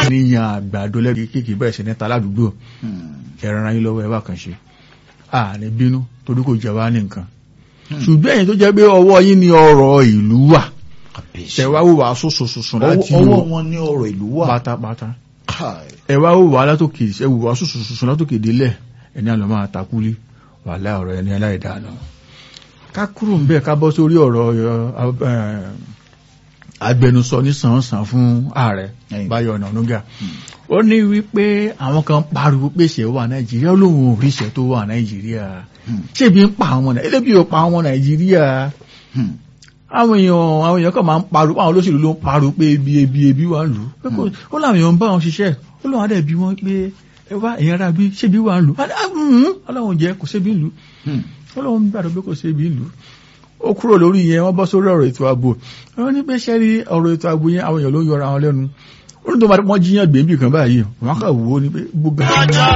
níyàn àgbàdo lẹ́bi kéèkì bẹ̀rẹ̀ sí níta ládùúgbò ẹ̀rọ ara yín lọ́wọ́ ẹ bá kan ṣe àní bínú torí kò jẹ́ wá ní nǹkan ṣùgbọ́n ẹ̀yin tó jẹ́ pé ọwọ́ yín ni ọ̀rọ̀ ìlú wà ṣẹ̀wá wò wá sọ̀sọ̀sọ̀sọ̀ láti ọwọ́ wọn ní ọ̀rọ̀ ìlú wà pátápátá ẹ̀wá wò wá látòkè ẹ̀wò wá sọ̀sọ̀sọ̀sọ̀ látòkè délẹ̀ ẹni àlọ́ máa takúlé wà láì ọ̀rọ̀ ẹni aláìdáná ká kúrò ń bẹ́ẹ̀ ká bọ́ sórí ọ̀rọ̀ agbẹnusọ ní sàn-án fún ààrẹ Báyọ̀ Ọ̀nànúgà ó ní wípé àwọn kan pariwo pé ṣe wà Nàìjíríà lóhun òrìṣẹ́ tó wà Nàìjíríà ṣébi ń pa àwọn Nàìjíríà elébi ò pa àwọn Nàìjíríà àwọn èèyàn àwọn èèyàn kan máa ń pariwo àwọn olóṣèlú ló ń pariwo pé ebi ebi ebi wà lù ú ó láwọn èèyàn ń bá wọn ṣiṣẹ́ ó lọ́wọ́ adẹ̀ bí wọ́n pé ẹ wá èèyàn ara bí ṣébi wà lù ú ọlọ́run jẹ́ kò sébi lù ú ọlọ́run gbàdọ̀ pé kò sébi lù ú ó kúrò lórí yẹn wọ́n bọ́ sórí ọ̀rọ̀ ètò ààbò wọ́n ní pé ṣẹ́rí ọ̀rọ̀ ètò ààbò yẹn àwọn èèyàn ló ń yọra wọn lẹ́nu ó ní tó máa wọ́n jíyàn gbèǹbì kan báyìí wọ́n kà wò ó ní pé gbogbo